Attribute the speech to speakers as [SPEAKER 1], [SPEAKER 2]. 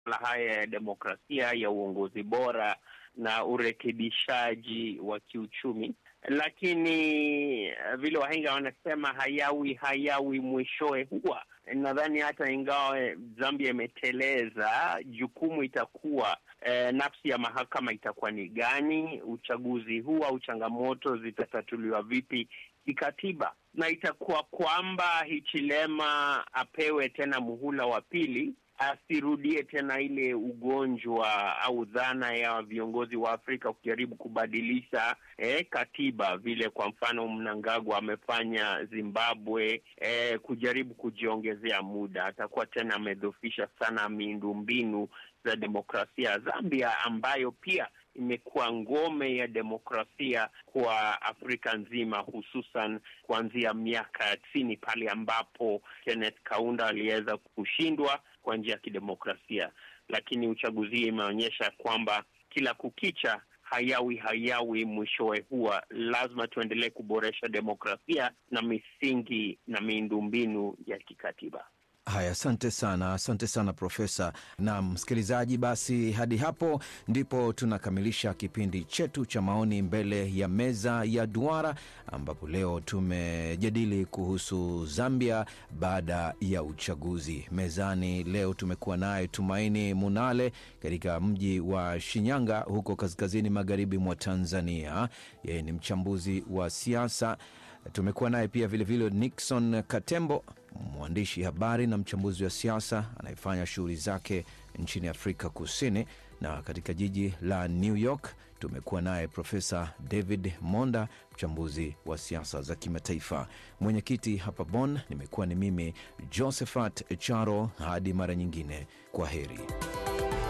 [SPEAKER 1] masuala haya ya demokrasia, ya uongozi bora na urekebishaji wa kiuchumi, lakini vile wahenga wanasema hayawi hayawi mwishowe huwa. Nadhani hata ingawa Zambia imeteleza, jukumu itakuwa eh, nafsi ya mahakama itakuwa ni gani? Uchaguzi huu au changamoto zitatatuliwa vipi kikatiba? Na itakuwa kwamba Hichilema apewe tena muhula wa pili asirudie tena ile ugonjwa au dhana ya viongozi wa Afrika kujaribu kubadilisha eh, katiba vile kwa mfano Mnangagwa amefanya Zimbabwe, eh, kujaribu kujiongezea muda. Atakuwa tena amedhofisha sana miundombinu za demokrasia ya Zambia ambayo pia imekuwa ngome ya demokrasia kwa Afrika nzima, hususan kuanzia miaka ya tisini pale ambapo Kenneth Kaunda aliweza kushindwa kwa njia ya kidemokrasia, lakini uchaguzi hii imeonyesha kwamba kila kukicha hayawi hayawi mwishowe huwa lazima tuendelee kuboresha demokrasia na misingi na miundombinu ya kikatiba.
[SPEAKER 2] Haya, asante sana, asante sana Profesa. Na msikilizaji, basi hadi hapo ndipo tunakamilisha kipindi chetu cha maoni mbele ya meza ya duara, ambapo leo tumejadili kuhusu Zambia baada ya uchaguzi. Mezani leo tumekuwa naye Tumaini Munale katika mji wa Shinyanga huko kaskazini magharibi mwa Tanzania. Yeye ni mchambuzi wa siasa. Tumekuwa naye pia vilevile vile Nixon Katembo, mwandishi habari na mchambuzi wa siasa anayefanya shughuli zake nchini Afrika Kusini, na katika jiji la New York tumekuwa naye Profesa David Monda, mchambuzi wa siasa za kimataifa. Mwenyekiti hapa Bonn nimekuwa ni mimi Josephat Charo. Hadi mara nyingine, kwa heri.